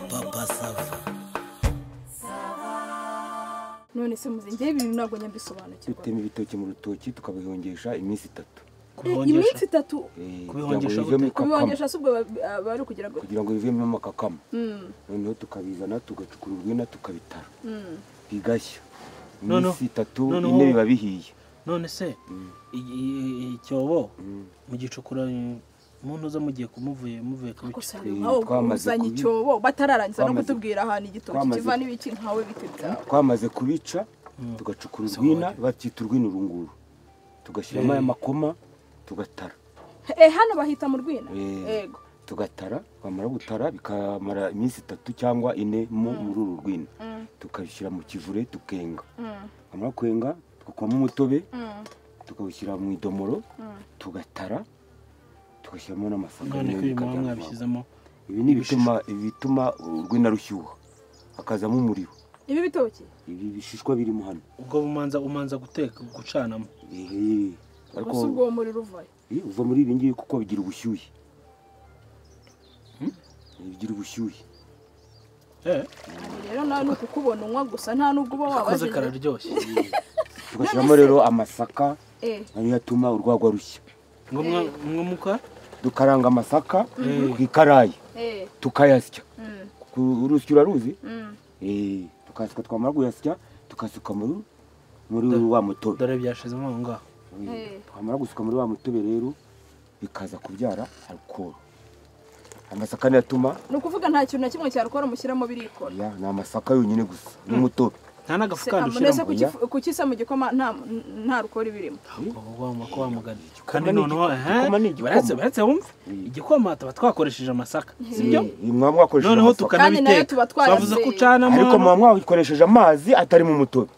papa sava none se muzi njyewe ibintu ntabwo nyabisobanukirwa dutema ibitoki mu rutoki tukabihongesha iminsi itatu iminsi itatu Eh, Kubihongesha kugira ngo bivemo gute? ikakama. kubihongesha si ubwo ba- ba- bari kugira ngo kugira ngo bivemo amakakama Mm, noneho tukabizana tugacukura urwina tukabitara mm. bigashya Noneho- iminsi itatu noneho- ine biba bihiye none se Mm. i- i- icyobo Mm. mugicukura umuntu uza mugiye kumuvuye muvuye kubica gusa twe- nkaho twamaze uzanye kubi- icyobo batararangiza no twamaze- kutubwira ahantu igitoki twamaze- kiva n'ibiki nkawe bite byawe twamaze kubica Mm. tugacukura So urwina what? bakita urwina urunguru tugashyiramo Eh. aya makoma tugatara eh hano bahita mu rwina Eh. yego tugatara twamara gutara bikamara iminsi itatu cyangwa ine mu muri uru rwina Mm, tukabishyira mu kivure tukenga mm, twamara kwenga tugakuramo umutobe mm, tukawushyira mu idomoro mm. tugatara tugashyiramo n'amasaka none ko nayo uyu muhanda bikajya mu maboko. mwabishyizemo ibi ni ibituma ibituma urwina rushyuha hakazamo umuriro ibi bitoki ibi bishishwa birimo hano ubwo umanza umanza guteka gucanamo Ehe. ariko gusa ubwo uwo muriro uvayo Eh, uva muri ibi ngibi kuko bigira ubushyuhe bigira ubushyuhe Eh, Aha rero nawe ni ukukubona unywa gusa nta n'ubwo uba akoze wabajije kararyoshye tugashyiramo rero amasaka eh nayo yatuma urwagwa rushya ngo mwa- mwa muka dukaranga amasaka Mm. ku ikarayi eh tukayasya mm, Ku- urusyo uraruzi mm. Eh, tukayasya twamara kuyasya tukasuka muri muri wa mutobe dore byashizemo aho ngaho Eh, Eh. twamara gusuka muri wa mutobe rero bikaza kubyara alukoro amasaka niyo atuma ni ukuvuga nta kintu na kimwe cyarukora mushyiramo birikora ya ni amasaka yonyine gusa n'umutobe nta Se- n'agafukanda nese ushyiramo kukifu- kukisa mu gikoma nta nta rukora ibirimo ubwo wamako wamugana kandi ni noneho igikoma, ehe, igikoma ni igikoma. baretse baretse wumve Mm. igikoma tuba twakoresheje amasaka sibyo Eh, mwaba mwakoresheje noneho amasaka. Kandi nayo tukanabiteka tuba twayaseye. twavuze ko ucanamo ariko hano. muba mwabikoresheje amazi atari mu mutobe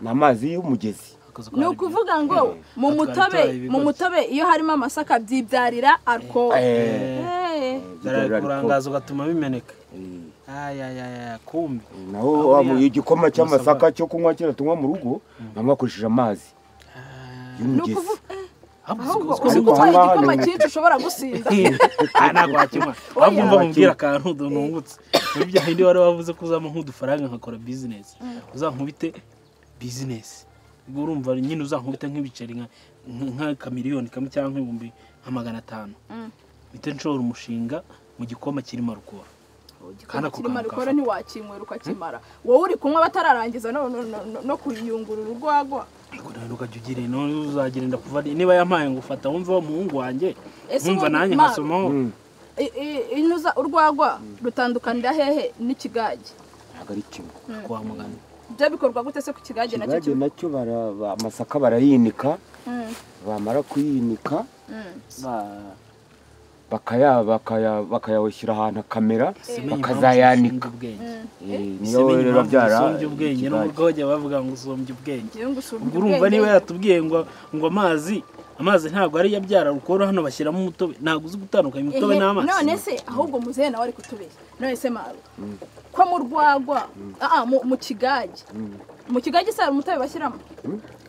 ni amazi y'umugezi Akazi ni kwa Arabia. ukuvuga ngo mu Batwara mutobe ibigoryi. mu mutobe iyo harimo amasaka byibyarira alcohol Eh, Eh. bigaragara ko- kurangaza ugatuma bimeneka eh, ayayaya kumbi naho Aho wa- ya- igikoma cy'amasaka amasaka. cyo kunywa kera tunywa mu rugo mwaba mwakoresheje amazi ni y'umugezi ukuvuga ahubwo ahubwo uzi ariko gutwara ahangaha igikoma ni- cyinshi ushobara gusinda ntabwo wakimwa ahubwo mva mubwira akantu nungutse muri bya bindi wari wavuze ko uzampa nk'udufaranga nkakora bizinesi uzankubite bizinesi ubwo urumva nyine uzankubite nk'ibiceri nka- nk'akamiliyoni kamwe cyangwa nk'ibihumbi nka magana atanu Mm. mpite nshobora umushinga mu gikoma kirimo rukora Kandi ako kirima kantu rukora kafata. ntiwakinywera ukakimara wowe uri kunywa batararangiza no- no- no- no kuyungurura urwagwa ariko nawe ntukajya ugira none uzagenda kuva niba yampaye ngo ufata wumva wa muhungu wanjye Ese wumva ubundi nanjye Mana- nkasomaho I- i- inuza urwagwa rutandukanira hehe n'ikigage ntabwo ari kimwe kwa muganga ibyo bikorwa gute se ku kigage nacyo kigage kimwe nacyo bara- ba- amasaka barayinika Mm, bamara kuyinika mm. Ba- bakaya bakaya bakayashyira ahantu kamera simenye impamvu ushinga bakazayanika ubwenge. Eh, niyo Simenye rero impamvu byara usumbya ubwenge no mu ikigage. bwogeye bavuga ngo usumbya ubwenge Ngewe ngusura ubwo ubwenge. urumva niba yatubwiye ngo ngo amazi amazi ntabwo ari iyabyara rukora hano bashyiramo umutobe ntabwo uzi gutandukanya umutobe Ehe, n'amazi none se ahubwo muzehe nawe ari kutubeshya none se maru ko mu rwagwa aa mu- mu kigage mu kigage se hari umutobe bashyiramo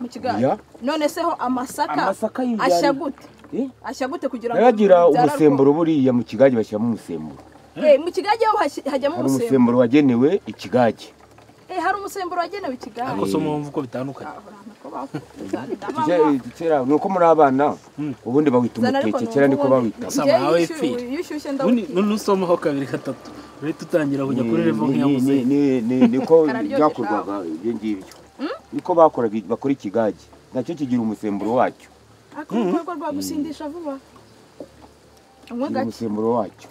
mu kigage Ya. none se ho amasaka Amasaka y'ibyari- ashya gute Eh, ashya gute kugira ngo nayo agira byara umusemburo buriya mu kigage bashyiramo umusemburo rukoma? Eh, mu kigage ho hashyi- hajyamo hari umusemburo umusemburo wagenewe ikigage Eh, hari umusemburo wagenewe ikigage ariko si umuhumvu uko bitandukanye Ah, urabona ko bakuzanira abanywa. Kera- kera ni uko muri abana Mm. ubundi bawita Zana ariko umuteke ni kera niko ubundi. bawita Gusa Njyewe nawe iyo pfi. ushyuye- iyo ushyushye Ubundi ndawutinya. none usomaho kabiri gatatu uhita utangira kujya kuri revo Ni- ni- ni- nk'iyamuzehe ni- ni- niko Kararyoshye byakorwaga ibyo ngibyo niko bakoraga bakora ikigage nacyo kigira umusemburo wacyo ako ni urwego rwa gusindisha vuba unywa kigira gake umusemburo wacyo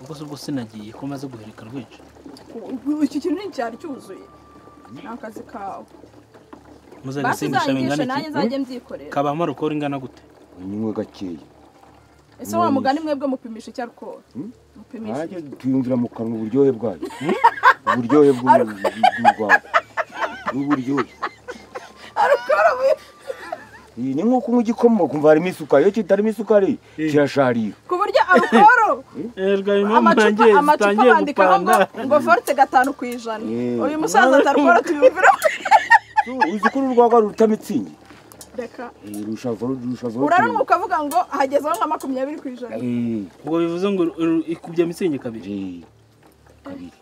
ubwo se ubwo sinagiye ko maze guhirika rwica iki kintu ni cyari cyuzuye ni akazi kawe muze basi gasindisha uzanyigishe bingana nanjye iki nzajye mbyikorera kabamo rukora ingana gute unywe gakeya ese wa mugani mwebwe mupimisha icyo arukora mupimisha nanjye tuyumvira mu kanwa uburyohe bwayo uburyohe bw'urwagwa n'uburyohe arukora mu- Iyi ni nko kunywa igikoma ukumva harimo isukari iyo kitarimo isukari Eh. kirasharira ku buryo arukoro erwa impamvu amacupa nanjye amacupa zitangiye bandikaho ngo gupanga ngo forute gatanu ku ijana Eh. uyu musaza atarukora tuyumvira uzi ko uru rwagwa ruruta mitsingi reka rushava rushava uraranwa ukavuga ngo hagezeho nka makumyabiri ku ijana ubwo bivuze ngo ru- ikubye amitsingi kabiri kabiri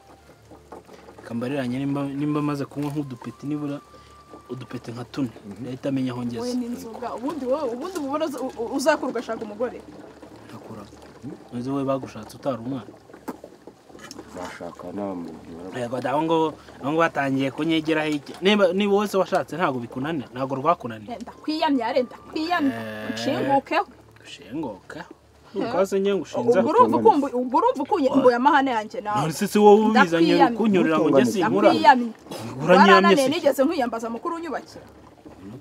kambariranye nimba nimba maze kunywa nk'udupeti nibura udupeti nka tune leta amenya aho wowe ngeze n'inzoga ubundi wowe ubundi mubona uza- u- u- uzakura ugashaka umugore ntakura maze wowe bagushatse utari umwana bashaka nta muntu wara- yego da ngo ngo batangiye kunyegeraho iki niba niba wese washatse ntabwo bikunanira ntabwo rwakunaniye renda kwiyamya renda kwiyamya Eh. unshingukeho ushengoka ukase nge ngushinza ubwo urumva ukumbu- ubwo urumva ukumbuye amahane yanjye nawe none se si wowe ubizanye Ndakwiyamye. kunyurira ngo njye sinkura ndakwiyamye uranyamye warananiye se nigeze nkwiyambaza mukuru unyubakira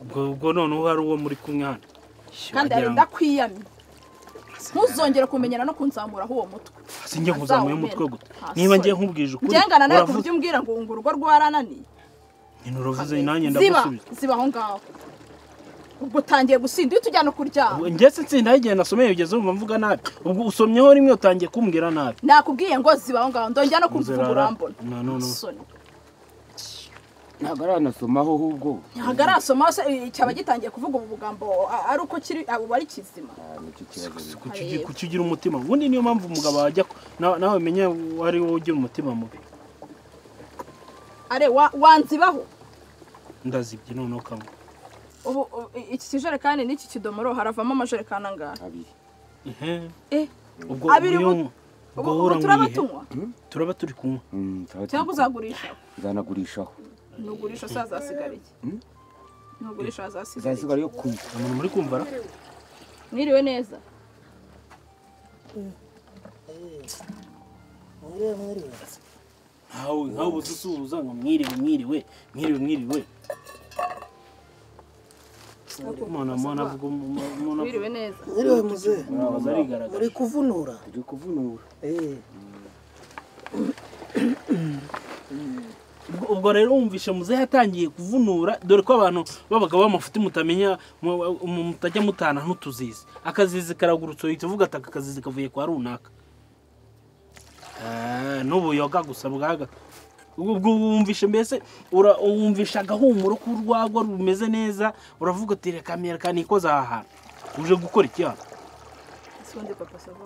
ubwo ubwo noneho hari uwo muri kumwe hano kandi ari ndakwiyamye ntuzongere kumenyera no kunzamuraho uwo mutwe si njye nkuzamuye umutwe guta Azawumena. niba njye nkubwije ukuri ngengana nawe ku uravuze buryo umbwira ngo ngo urugo rwarananiye nyine uravuze nanjye ziba ndagusubiza ziba aho ngaho ubwo utangiye gusinda uhita ujyana kuryama ngetse nsinda y'igihe nasomeye ugeze wumva mvuga nabi ubwo usomyeho rimwe utangiye kumbwira nabi nakubwiye ngo ziba aho ngaho ndongera no kumva Nzirara. uburambona No, no, no. Soni. ntabwo aranasomaho ahubwo ntabwo arasoma se eh, cyaba gitangiye kuvuga ubu bugambo a- ari uko kiri abo bari kizima Ah, nicyo kibazo Kuki ugi- kuki ugira umutima ubundi niyo mpamvu umugabo wajya ku- na- nawe menya wari wowe ugira umutima mubi are wa- wanzibaho ndazibye noneho kamwe ubu ubu, i- iki kijerekani n'iki kidomoro haravamo amajerekani angahe abiri Ehe. eh ubwo Abiri ubwo ubu- iyo- ubwo ubu uhura ubu mu turaba bihe? tunywa turaba turi kunywa Mm, turaba cyangwa turi- uzagurisha nzanagurishaho nugurisha se hazasigara iki nugurisha hazasigara iki izasigara yo kunywa umuntu muri kumva ra mwiriwe neza Mwiriwe mwiriwe. nkawe nkawe ubu dusuhuza ngo mwiriwe mwiriwe mwiriwe mwiriwe umuntu umuntu avuga umuntu umuntu mwiriwe neza Mwiriwe muzee. avuga arigaragaza Uri kuvunura? turi kuvunura Eh. Ubwo- ubwo rero wumvishe muzehe yatangiye kuvunura dore ko abantu babaga bamafuti mutamenya mu- mu- mutajya mutana n'utuzizi akazizi karagurutse uhita uvuga ati aka kazizi kavuye kwa runaka Ah, n'ubuyoga gusa bwaga ubwo ubwo wumvishe mbese ura- wumvishe agahumuro k'urwagwa rumeze neza uravuga uti reka mwereka nikoze aha hantu uje gukora iki hano sibundi papa sava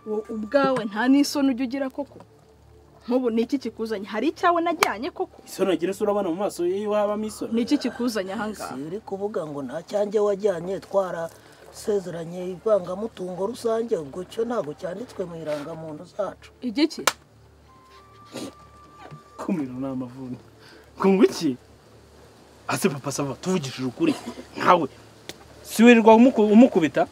wowe ubwawe nta n'isoni ujya ugira koko nk'ubu ni iki kikuzanye hari icyawe najyanye koko isoni agira se urabona mu maso y'iwe habamo isoni ni iki kikuzanye ahangaha Si uri kuvuga ngo nta cyanjye wajyanye twara sezeranye ivangamutungo rusange ubwo cyo ntabwo cyanditswe mu irangamuntu zacu. igiki kumira ni amavunja kunga iki ase papa sava tuvugishije ukuri nkawe si wirirwa umuku- umukubita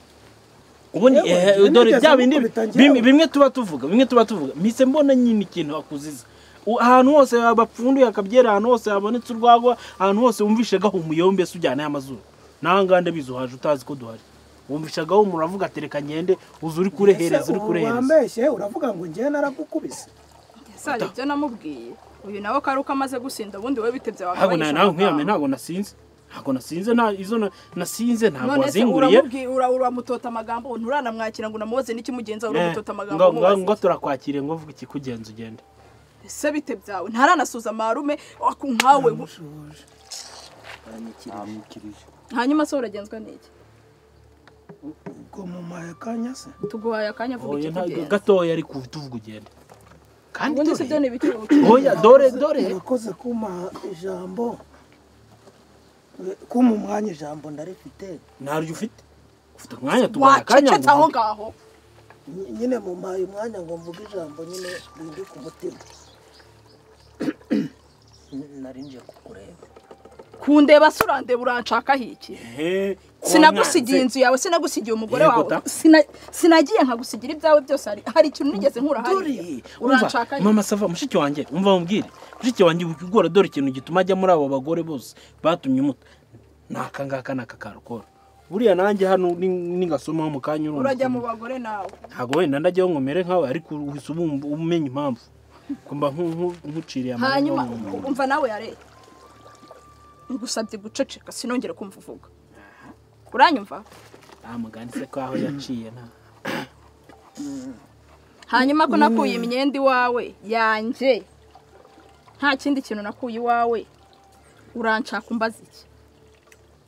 ubundi Yewe, eh, njye dore nigeze bya bindi gukubita njyewe. bimwe- bimwe tuba tuvuga bimwe tuba tuvuga mpise mbona nyine ikintu akuziza U- ahantu hose bapfunduye akabyera ahantu hose habonetse urwagwa ahantu hose wumvishe gahumuyombe se ujyanayo amazuru nawe ngaho ndabizi uhaje utazi ko duhari wumvishe gahumura uravuga ati reka ngende uza uri kurehereza uri kurehereza wambeshye uravuga ngo njye naragukubise. sari ibyo namubwiye uyu nawe ko ari uko amaze gusinda ubundi we bitebye ntabwo na- nawe nkwiyame ntabwo ntabwo nasinze ntabwo nasinze nta izo na- nasinze ntabwo none se wazinguriye uramubwiye ura- uramutota amagambo nturanamwakira ngo unamubaze n'ikimugenzura Eh, uramutota amagambo ngo- ngo- umubaze. ngo turakwakire ngo mvuga ikikugenza ugenda ese bite byawe ntaranasuza marume aku nkawe Namushoboje. Baranyikirije. amukirije hanyuma se uragenzwa n'iki Ubwo mu mahekanya se. tuguhaye akanya vuga Oya, nta- ikikugenza gatoya ariko ubu tuvuga ugenda kandi ubundi se dore- byo ni ibiki oya dore dore urakoze kuma ijambo kuma umwanya ijambo ndarifite ntaryo ufite ufite umwanya tubaye akanya wacecetse aho ngo ngaho Ny- nyine mumpaye umwanya ngo mvuge ijambo nyine rindi ku mutima N- nari nje kukureba kundeba se urandeba uranshakaho iki uvuge. sinagusigiye inzu yawe sinagusigiye umugore Yego wawe ta. Sina- sinagiye nkagusigira ibyawe byose hari hari ikintu nigeze nkura Dore, hariya umva, uranshaka mama sava mushiki wanjye umva mubwire mushiki wanjye wikigora dore ikintu gituma ajya muri abo bagore bose batumye umuta ni aka ngaka ni aka karukora buriya nanjye hano ni- ningasomaho mu kanya urumva urajya mu ukuntu- bagore nawe ntabwo wenda ndajyaho ngo mere nkawe ariko uhise ubumva- umenya impamvu kumba nku- nku- nkuciriye hanyuma mu muntu. umva nawe yareye ngusabye guceceka sinongere kumva uvuga uranyumva nta mugani se ko aho yaciye nta hanyuma ko nakuye imyenda iwawe yanjye nta kindi kintu nakuye iwawe uranshaka umbaza iki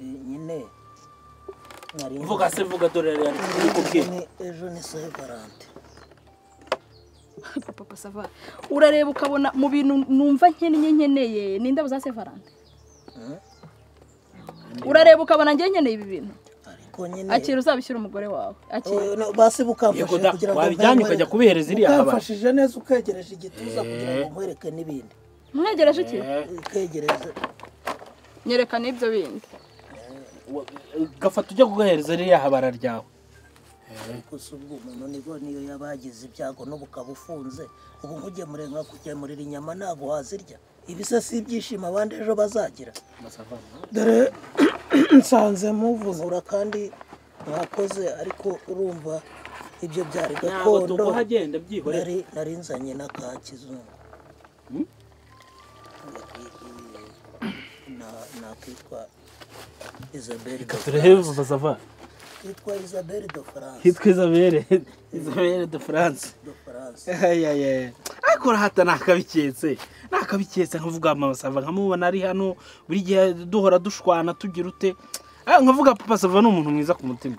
Eh, nyine nari mvuga se mvuga dore yari yanditse kuri ejo koke ni ejo ni segarante papa papa sava urareba ukabona mu bintu numva nkeneye nkeneye ni indabo za sevarante urareba ukabona njye nkeneye ibi bintu ariko nyine akira uzabishyira umugore wawe akira Oya, no, basi Yego bukamfashije da, kugira ngo wabijyanye mve- ukajya kubihereza iriya haba. Bukamfashije neza ukegereje igituza kugira ngo nkwereke n'ibindi mwegereje iki ukegereze nyerekana ibyo bindi gafata ujya kugahereza ririya habara ryawe gusa ubwo umuntu nigo niyo yabagize ibyago n'ubu ukaba ufunze ubu nkugemure nka kugemurira inyama ntabwo wazirya ibi se si ibyishimo abandi ejo bazagira dore nsanze muvura kandi mwakoze ariko urumva ibyo byari ntabwo gakondo tukuhagenda byihorera nari nari nzanye na ka kizungu Hmm? Na- nakitwa isabelle de turebe papa sava kitwa isabelle de france hitwa izabere izabere de france de france ayayaya ariko urahata nakabiketse nakabiketse nkavuga mama sava nkamubona ari hano buri gihe duhora dushwana tugira ute Ah, nkavuga papa sava ni umuntu mwiza ku mutima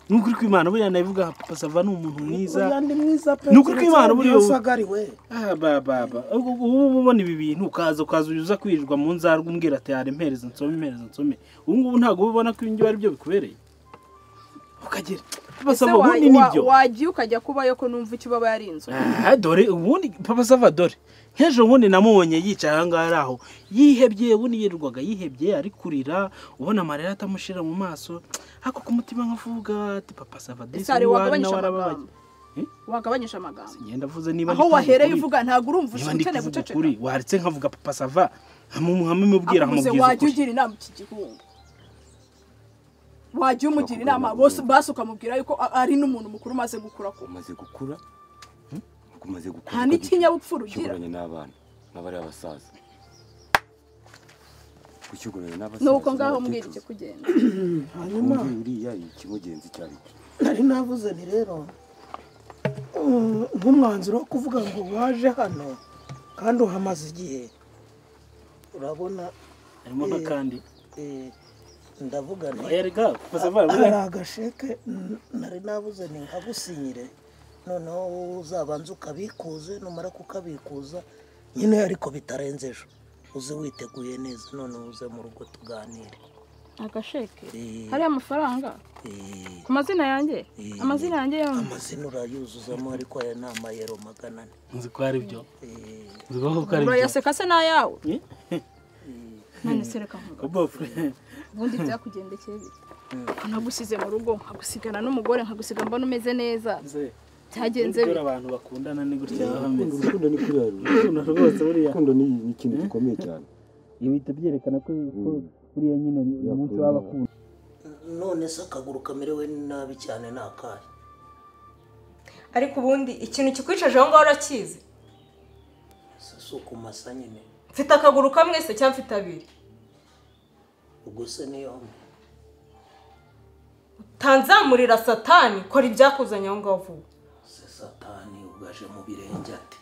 ni ukuri kw'imana buriya nabivuga papa sava ni umuntu mwiza Uriya ni mwiza pe Ni ukuri kw'Imana buriya ubu. usagariwe Ah, ba ba ba ubwo ubu ubona ibi bintu ukaza ukaza uza kwirirwa mu nzarwe umbwira ati hari impereza nsome impereza nsome ubu ngubu ntabwo ubibona ko ibingibi ari byo bikubereye ukagira papa ese sava ubundi wa- nibyo wa- wagiye ukajya kubayo ko numva icyo baba ari inzu Ah, dore ubundi papa sava dore nk'ejo bundi namubonye yicaye aha ngaha ari aho yihebye ubundi yirirwaga yihebye ari kurira ubona amarira atamushira mu maso ako ku mutima nkavuga ati papa sava disi Sare, wari wagabanyije nawe arababaye." amagambo. Eh? wagabanyije amagambo ngenda mvuze niba aho ndi kuvuga wahereye ukuri- uvuga ntabwo urumva niba ndi ukeneye kuvuga guceceka ukuri waretse nkavuga papa sava hamumubwira akubuze hamubwiza wajya ukuri ugira inama iki gihungu wajya umugira inama bose basi ukamubwira yuko a- ari n'umuntu mukuru umaze gukura ku umaze gukura umaze gukura nta n'ikinyabupfura ugira gushyinguranye n'abana n'abari abasaza gushyinguranye n'abasaza ni uko ngaho mbwira icyo kugenda hanyuma wumve uriya ikimugenzi icyo ari cyo nari navuze ni rero mm, nk'umwanzuro wo kuvuga ngo waje hano kandi uhamaze igihe urabona harimo n'akandi eh, ndavuga nti erega papa sava hari agasheke n- nari nabuze ni nkagusinyire noneho uzabanza ukabikuze numara kukabikuza nyine ariko bitarenze ejo uze witeguye neza noneho uze mu rugo tuganire agasheke Eh, hariya amafaranga eh, ku mazina yanjye eh, amazina yanjye yombi amazina urayuzuzamo ariko aya ni amayero magana ane nzi ko ari byo Eh, nzi ko koko ari byo urayaseka se n'ayawe Eh? none se reka nkubaze. Bobo. ubundi byakugendekeye bite nagusize mu rugo nkagusigana n'umugore nkagusiga mbona umeze neza Nzi. byagenze Nubwo bite abantu bakundana ni gutya baba bameze urukundo ni kuriya urukundo rwose buriya urukundo ni ni ikintu gikomeye cyane ibi bihita byerekana ko ko buriya nyine ni umunsi w'abakundana none se akaguru kamerewe nabi cyane ni akahe ariko ubundi ikintu kikwicaje aho ngaho urakizi Se si ukumasa nyine mfite akaguru kamwe se cyangwa mfite abiri ubwo se niyo mwe. tanzamurira satani kora ibyakuzanye aho ngaho vuba se satani ugaje mu birenge ati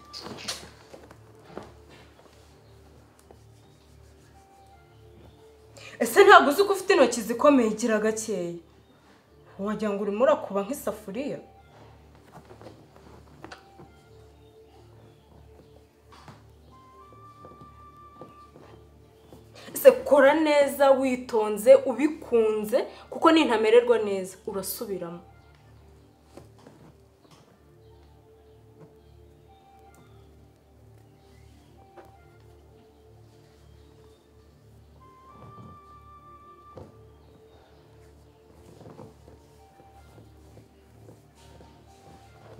ese ntabwo uzi ko ufite intoki zikomeye igira gakeya wagira ngo urimo urakuba nk'isafuriya ese kora neza witonze ubikunze kuko nintamererwa neza urasubiramo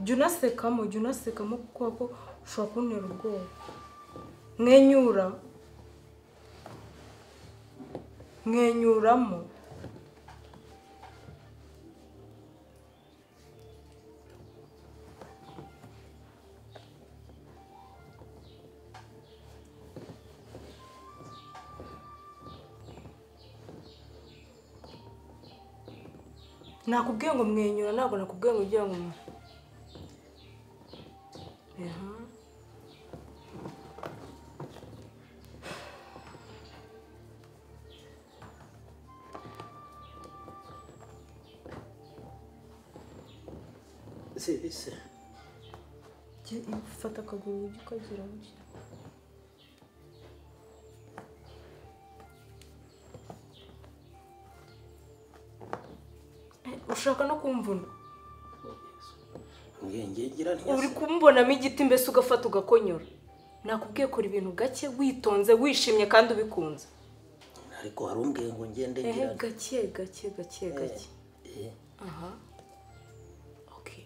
jya unasekamo jya unasekamo kuko ako ushobora kuntera ubwoba mwenyura mwenyuramo nakubwiye ngo mwenyura ntabwo nakubwiye ngo ujye ngo Aha. ese ese Jya ufata akaguru ujye ukagira gutya Eh, ushaka no kumvuna ngengegera uri ntiyasa kumubonamo igiti mbese ugafata ugakonyora nakubwiye kora ibintu gake witonze wishimye kandi ubikunze ariko hari umbwiye ngo ngende ehe ngira nti- gake gake gake gake eh, aha okay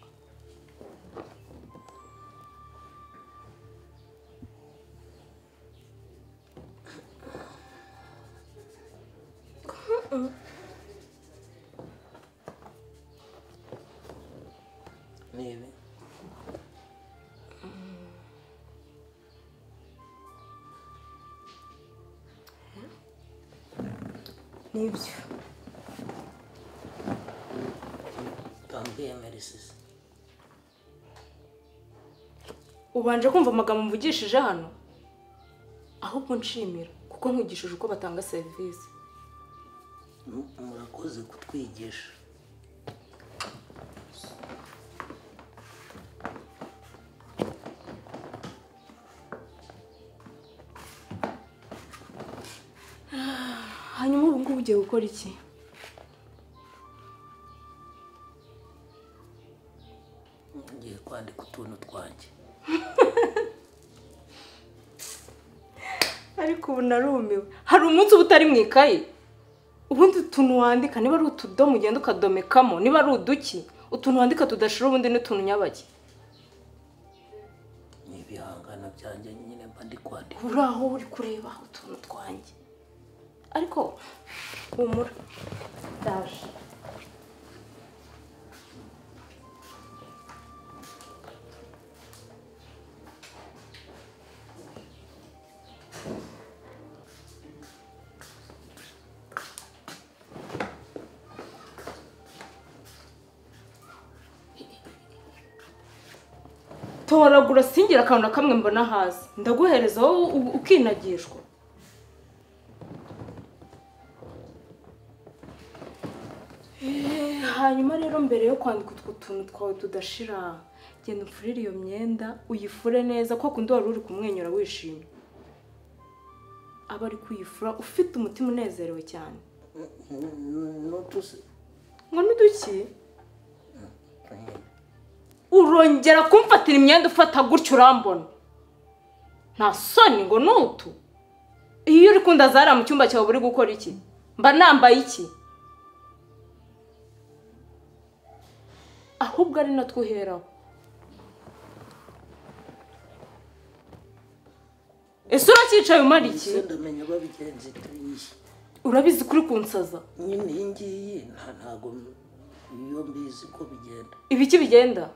ni ibi nibyo bambwiye merisisi ubanje kumva amagambo mvugishije hano ahubwo nshimira kuko nkugishije uko batanga serivisi murakoze kutwigisha hanyuma ubu ngubu ugiye gukora iki ngiye kwandika utuntu twanjye ariko ubu narumiwe hari umunsi uba utari mu ikayi ubundi utuntu wandika niba ari utudomo ugenda ukadomekamo niba ari uduki utuntu wandika tudashira ubundi ni utuntu nyabaki ni ibihangano byanjye nyine mba ndi kwandika uri aho uri kureba utuntu twanjye ariko humura ndaje toragura singire akantu na kamwe mbona hasi ndaguhereza wowe u- ukinagishwa Eh, hanyuma rero mbere yo kwandika utwo tuntu twawe tudashira genda upfurire iyo myenda uyifure neza ko kundi wari uri kumwenyura wishimye aba ari kuyifura ufite umutima unezerewe cyane n'utuse ngo niduki urongera kumfatira imyenda ufata gutyo urambona nta soni ngo ni utu iyo uri kunda zariya mu cyumba cyawe uri gukora iki mba nambaye iki ahubwo ari natwo uheraho ese uracyicaye umara iki ese ndamenya uba bigenze turiye urabizi kuri kunsaza nyine iyi ngiyi nta ntago iyo mbizi ko bigenda ibiki bigenda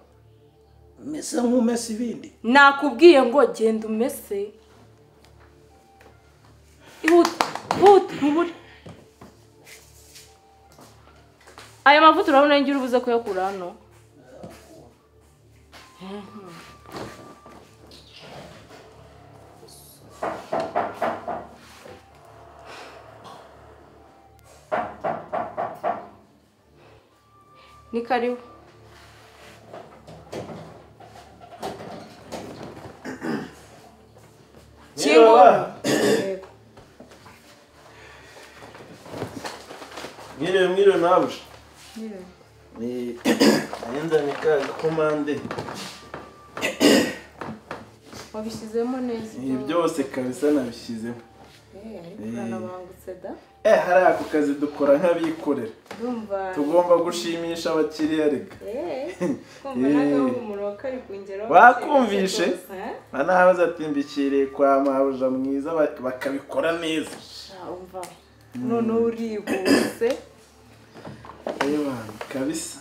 mese nk'umese ibindi nakubwiye ngo genda umese ihuta ihuta ntubure aya mavuta urabona ko uri buze kuyakura hano ni karibu kingura Yego. Mwiriwe mwiriwe nawe ni ayenda ni ka gakomande wabishyizemo neza ibi byose kabisa nabishyizemo Eh, ariko Eh. uranabangutse da eh hariya ako kazi dukora nk'abikorera ndumva tugomba gushimisha abakiriya reka Eh, kumva nawe Eh. umuntu wa kari kungeraho Bakumvishe? gusa, eh? anahaza atimbikiriye kwa mabuja mwiza bak- bakabikora neza Sha, umva noneho urihuse reba kabisa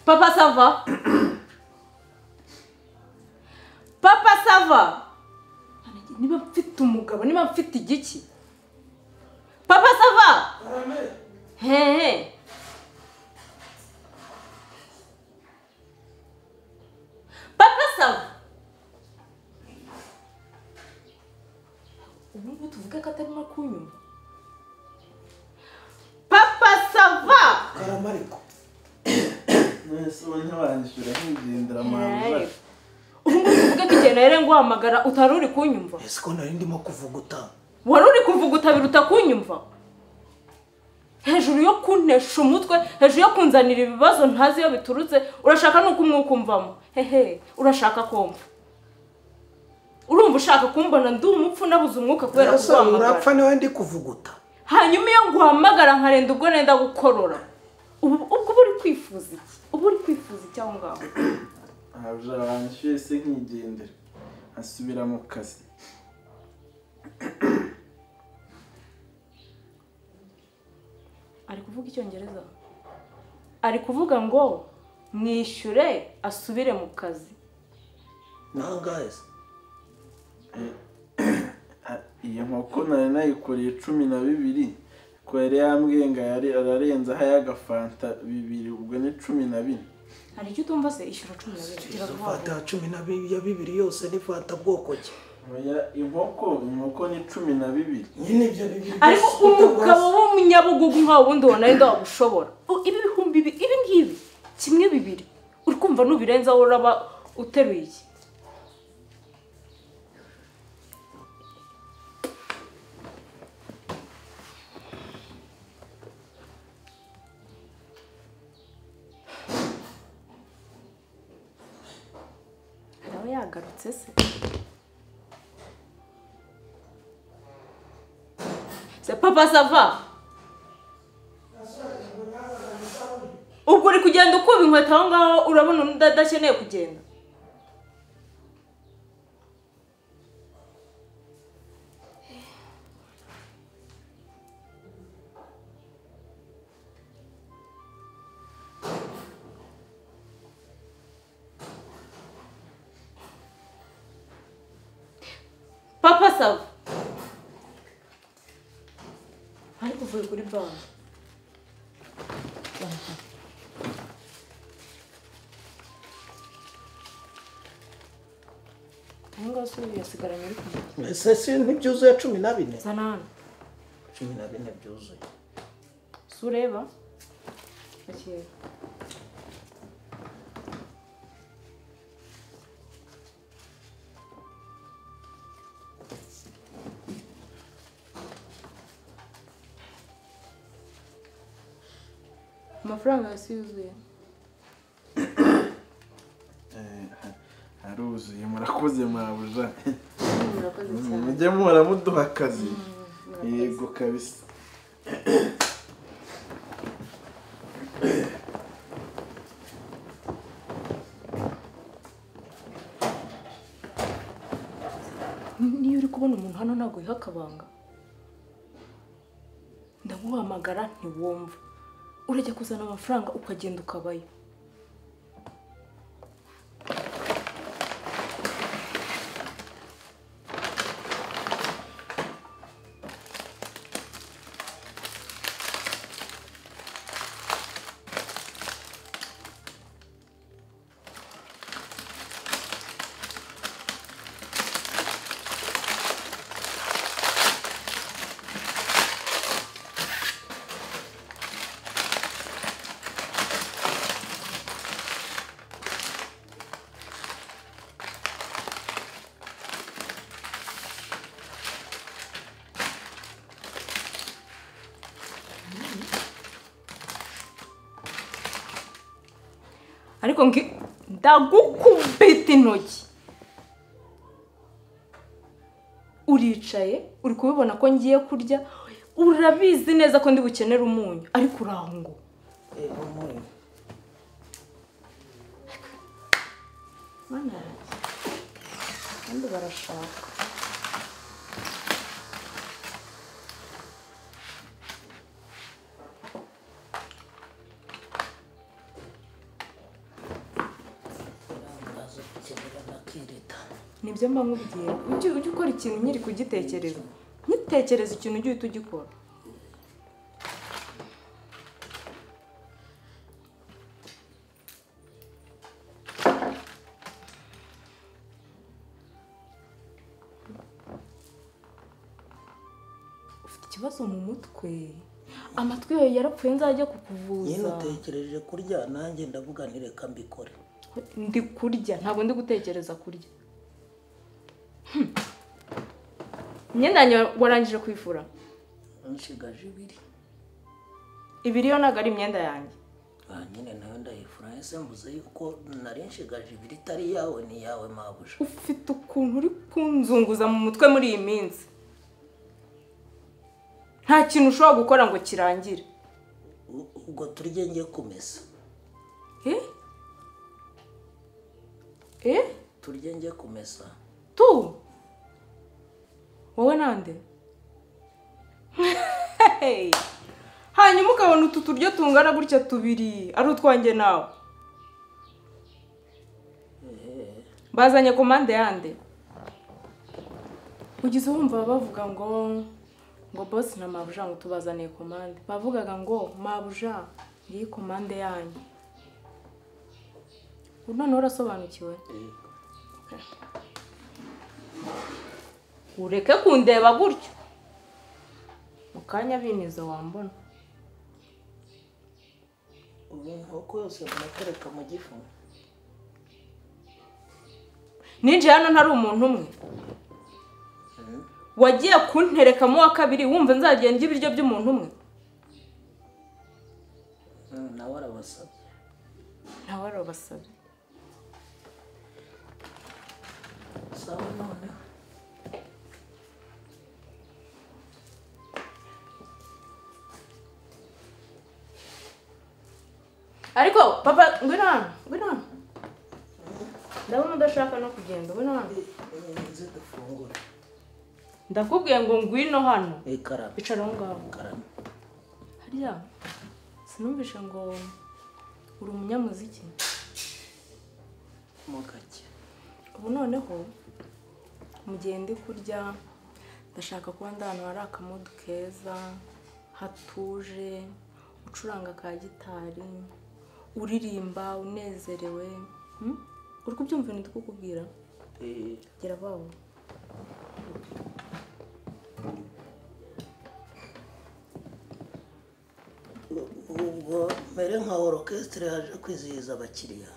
papa sava papa sava niba mfite umugabo niba mfite igiki papa sava hehe papa sava ubu ngubu tuvuge ko atarimo kunyumva papa sava karama ariko none ubu ntiwahishura ntigendera Hey. ubu ngubu uvuge ko igihe rero nguhamagara utari uri kunyumva ese ko nari ndimo kuvuguta wari uri kuvuguta biruta kunyumva hejuru yo kuntesha umutwe hejuru yo kunzanira ibibazo ntazi iyo biturutse urashaka nuko umwuka umvamo hehe urashaka kumva urumva ushaka kumbona ndi umupfu nabuze umwuka kubera ese urapfa kuguhamagara niwe ndi kuvuguta hanyuma iyo nguhamagara nkarenda ubwo nenda gukorora ubu ubwo uba uri kwifuza iki uba uri kwifuza iki aho ngaho habujara banishyuye se nkigendera asubira mu kazi ari kuvuga icyongereza ari kuvuga ngo mwishyure asubire mu kazi nangahe se Ah, iyo nkoko nari nayikoreye cumi na bibiri ko yari yambwiye ngo yari ararenzaho ay'agafanta bibiri ubwo ni cumi na bine hari icyo utumva se ishyura cumi na bibiri gira izo vuba fata ya cumi na bibiri ya bibiri yose ni fata bwoko ki Oya, inkoko inkoko ni cumi na bibiri nyine ibyo bibiri ariko byose umugabo w'umunyabugugu nkawe ubundi ubona ari wabushobora U- ibi bihumbi bibi ibi ngibi kimwe bibiri uri kumva nubirenzaho uraba uteruye iki nawe yagarutse se se papa sava ubwo uri kugenda ukuba inkweto aho ngaho urabona undi adakeneye kugenda papa sava ariko uvuye kuri banki aho ngaho se yasigaranye uri kumwe ese si ntibyuzuye cumi na bine zana hano cumi na bine byuzuye si ureba bakireba amafaranga yose yuzuye Eh, ha- haruzuye murakoze mwabuja murakoze cyane mujye muhora muduha akazi yego kabisa niyo uri kubona umuntu hano ntabwo wiha akabanga ndaguhamagara ntiwumva urajya kuzana amafaranga ukagenda ukabayo ariko ngi- ndagukubita intoki uricaye uri kubibona ko ngiye kurya urabizi neza ko ndi bukenere umunyu ariko urahungu Eh, umunyu. mana yanjye kandi barashaka Aza gukenera nakirita. nibyo mba nkubwira ujye ujye ukora ikintu nyiri kugitekereza ntutekereze ikintu ujye uhita ugikora ufite ikibazo mu mutwe amatwi yawe yarapfuye nzajya nyine kukuvuza utekereje kurya nanjye ndavuga nti reka mbikore ndi kurya ntabwo ndi gutekereza kurya Hmm. imyenda yanjye wa- warangije kwifura nshigaje ibiri ibiri yo ntabwo ari imyenda yanjye aha nyine nayo ndayifura ese mvuze yuko nari nshigaje ibiri itari iyawe ni iyawe mabuja ufite ukuntu uri kunzunguza mu mutwe muri iyi minsi nta kintu ushobora gukora ngo kirangire U- ubwo turye njye kumesa eh eh turye njye kumesa tu wowe nande Hey! hanyuma ukabona utu turyo tungana gutya tubiri ari utwanjye nawe bazanye komande yande ugize wumva bavuga ngo ngo bosi na mabuja ngo tubazaniye komande bavugaga ngo mabuja ngiyi komande yanyu ubu noneho urasobanukiwe ureke kundeba gutyo mu kanya binizo wambona ubu inkoko yose munatereka mu gifu ninjiye hano ntari umuntu umwe wagiye kunterekamo uwa kabiri wumva nzagiye ndya ibiryo by'umuntu umwe Mm, nawe arabasabye nawe arabasabye sawa noneho ariko papa ngwino hano ngwino hano ndabona udashaka no kugenda ngwino hano nzi dufungure ndakubwiye ngo ngwino hano ikarame bicara aho ngaho ikarame harya sinumvishe ngo uri umunyamuziki mo gake ubu noneho mu gihe ndi kurya ndashaka kuba ndi ahantu hari akamodu keza hatuje ucuranga ka gitari uririmba unezerewe Hmm? uri kubyumva ibintu ndi kukubwira Eh, gera babo u- ubwo mbere nka orokesitire yaje kwizihiza abakiriya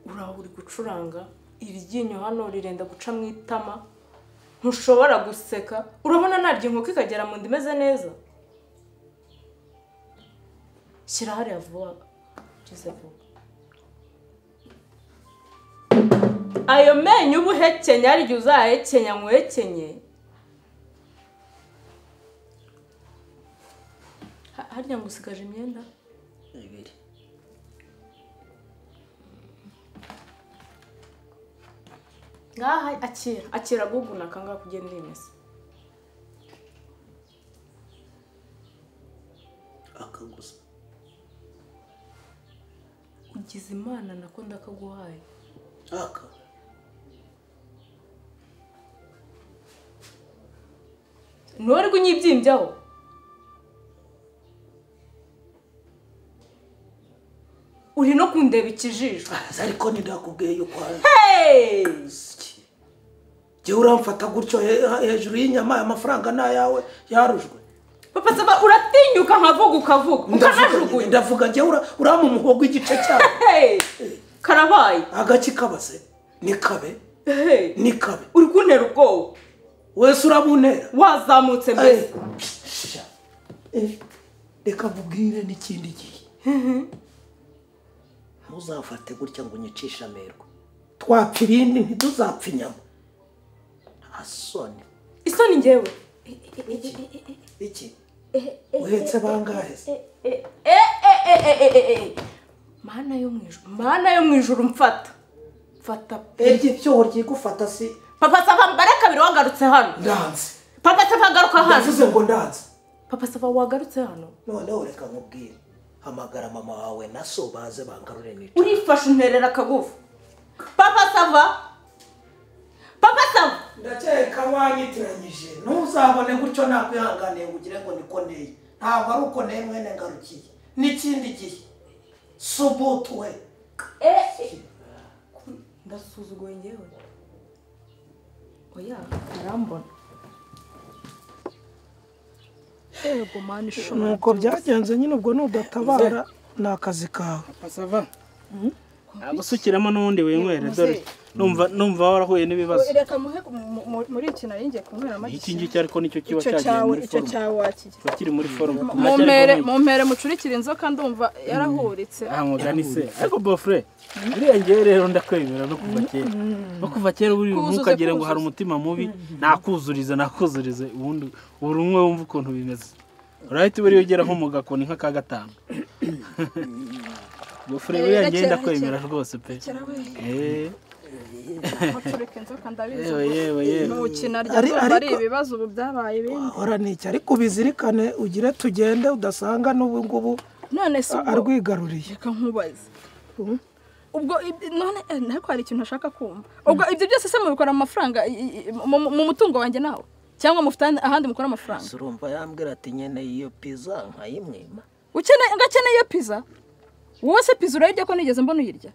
uraho uri gucuranga iryinyo hano rirenda guca mu itama ntushobora guseka urabona naryo inkoko ikagera mu nda imeze neza shyira hariya vuba ugize vuba ayo menyo uba uhekenya hari igihe uzahekenya nkuhekenye Ha- harya ngo usigaje imyenda ibiri ngaha akira akira guguna akangaka ugenda urimesa akaguza ugize imana nako ndakaguhaye aka ntuwari kunyibyimbyaho uri no kundeba ikijisho aza ariko ntidakubwiye yuko hari Hey! jyewe uramfata gutyo he- hejuru y'inyama aya mafaranga ni ayawe yarujwe papa saba uratinyuka nkavuga ukavuga Ndavuga- ukanajugunya ndavuga jyewe ura- urampa umuhogo igice cyawe Hey! karabaye agaki kabase ni kabe Hey! ni kabe uri kuntera ubwoba wese urabunera wazamutse mbese Sha. Eh, reka mubwire n'ikindi gihe ntuzafate gutya ngo unyicishe amerwe twapfa ibindi ntituzapfa inyama asoni isoni ngewe iki uhetse bangahe se Eh, eh, eh, eh, eh, eh, eh. mana yo mu ijoro mana yo mu ijoro mfata mfata pe iryo cyobo ryigufata si papa sava mbare kabiri wagarutse hano ndanze papa sava agaruka hano ndavuze ngo ndanze papa sava wagarutse hano noneho reka nkubwire hamagara mama wawe na so baze bangarure nica urifashe unterera akagufa papa sava papa sava ndakeka wanyitiranyije ntuzabone gutyo nakwihanganiye ngo ugire ngo niko nteye ntabwo ari uko nteye mwene ngarukiye n'ikindi gihe subutuwe ndasuzuguye ngewe oya arambona yego mani ishobora nuko byagenze nyine ubwo nudatabara ni akazi kawe pasava abasukiramo n'ubundi winywere dore numva numva warahuye n'ibibazo reka muhe mu- mu- muri iki nari ngiye kunywera amagi iki ngiki ariko nicyo kiba icyo cyagiye cyawe muri icyo forume cyawe wakigira kiba kiri muri forume mu mpere mu mpere mucurikire inzoka ndumva yarahuritse aha mugani se ariko bofure buriya ngewe rero ndakwemera no kuva kera no kuva kera buri Kuzuza, ntukagire ngo hari kuzuza. umutima mubi nakuzurize nakuzurize ubundi buri umwe wumva ukuntu bimeze urahita buriya ugera nko mu gakoni nka ka gatanu bofure Eh, buriya ngewe rekera, ndakwemera rwose pe kera we Eh, mucurika inzoka ndabizi yewe yewe ubwo ni yewe ukina rya Ari- ndumva ari ariko- ibibazo ubu byabaye ibindi horana iki ariko ubizirikane ugire tugende udasanga n'ubu ngubu none se ubwo arwigaruriye reka nkubaze ubwo ib- none eh, ariko hari ikintu ashaka kumva ubwo ibyo byose se mubikora mu mafaranga i- i- i- mu- mu- mu mutungo wanjye nawe cyangwa mufite ahandi- ahandi mukora amafaranga surumva yambwira ati nkeneye iyo piza nkayimwima ukeneye ngakeneye iyo pizza wowe se pizza urayirya ko nigeze mbona uyirya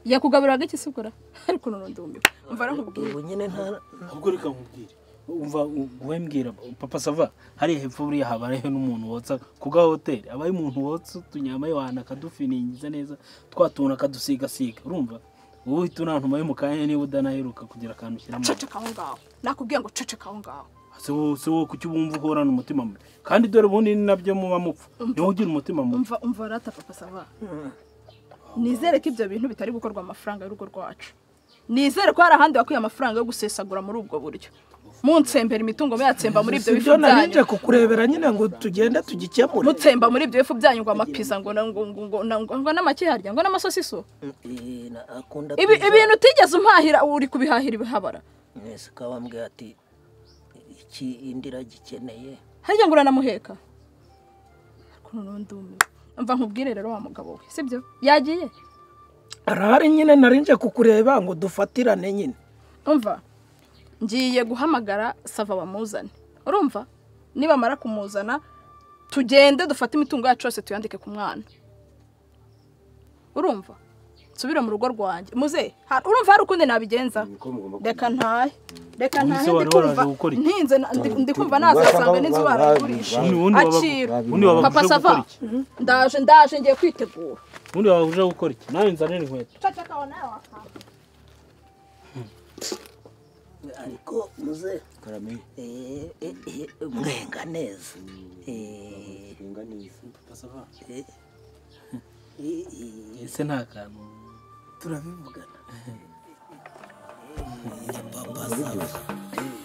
yakugaburiraga iki se ubwo ra? ariko none ndumiwe umva arankubwira ubu nyine nta ahubwo reka nkubwire umva guhembwira papa sava hariya hepfo buriya haba hariho n'umuntu wotsa ku ga hoteli abaye umuntu wotsa utunyama yohana akadufiningiza neza twa tuntu akadusigasiga urumva wowe uhita unantuma yo mu kanya niba udanaheruka kugira akantu ushyira mu ceceka aho ngaho nakubwiye ngo ceceka aho ngaho si wowe- si wowe kuki bumva uhorana umutima mubi kandi dore ubundi ni nabyo muba mupfa niwe ugira umutima mubi umva umva rata papa sava nizere ko ibyo bintu bitari gukorwa amafaranga y'urugo rwacu nizere ko hari ahandi wakuye amafaranga yo gusesagura muri ubwo buryo munsembera imitungo muyatsemba muri ibyo bifu ibyo byanyu nabije kukurebera nyine ngo tugende tugikemure mutsemba muri ibyo bifu byanyu ngo amapiza ngo na- ngo- ngo- ngo- ngo- ngo n'amaki yarya ngo n'amasosiso akunda Ibi- ibintu utigeze umpahira uri kubihahira ibihabara mwese ukaba wambwira ati iki indira gikeneye harya ngo uranamuheka ariko noneho ndumiwe mva nkubwire rero wa mugabo we sibyo yagiye arahari nyine narinje kukureba ngo dufatirane nyine umva ngiye guhamagara sava bamuzane urumva nibamara kumuzana tugende dufate imitungo yacu yose tuyandike ku mwana urumva nsubire mu rugo rwanjye muze ha- urumva hari ukundi nabigenza Niko mugomba kubigenza. reka ntahe reka Ubundi ntahe se wari waraje ndikumva gukora iki? ntinze na- ndi- ndikumva Basaga nazasanga n'inzu babi- barayigurisha babi- Ubundi wabagu- acira ubundi wabaguze papa gukora sava iki? ndaje ndaje ngiye kwitegura ubundi waba uje gukora iki nawe nzanira inkweto cacaka wa nawe wakanga ariko muze karame eh, eh, eh, mwenga neza Eh, ringa neza eh, eh, ese nta kantu turabivugana urabiryoshye Eh,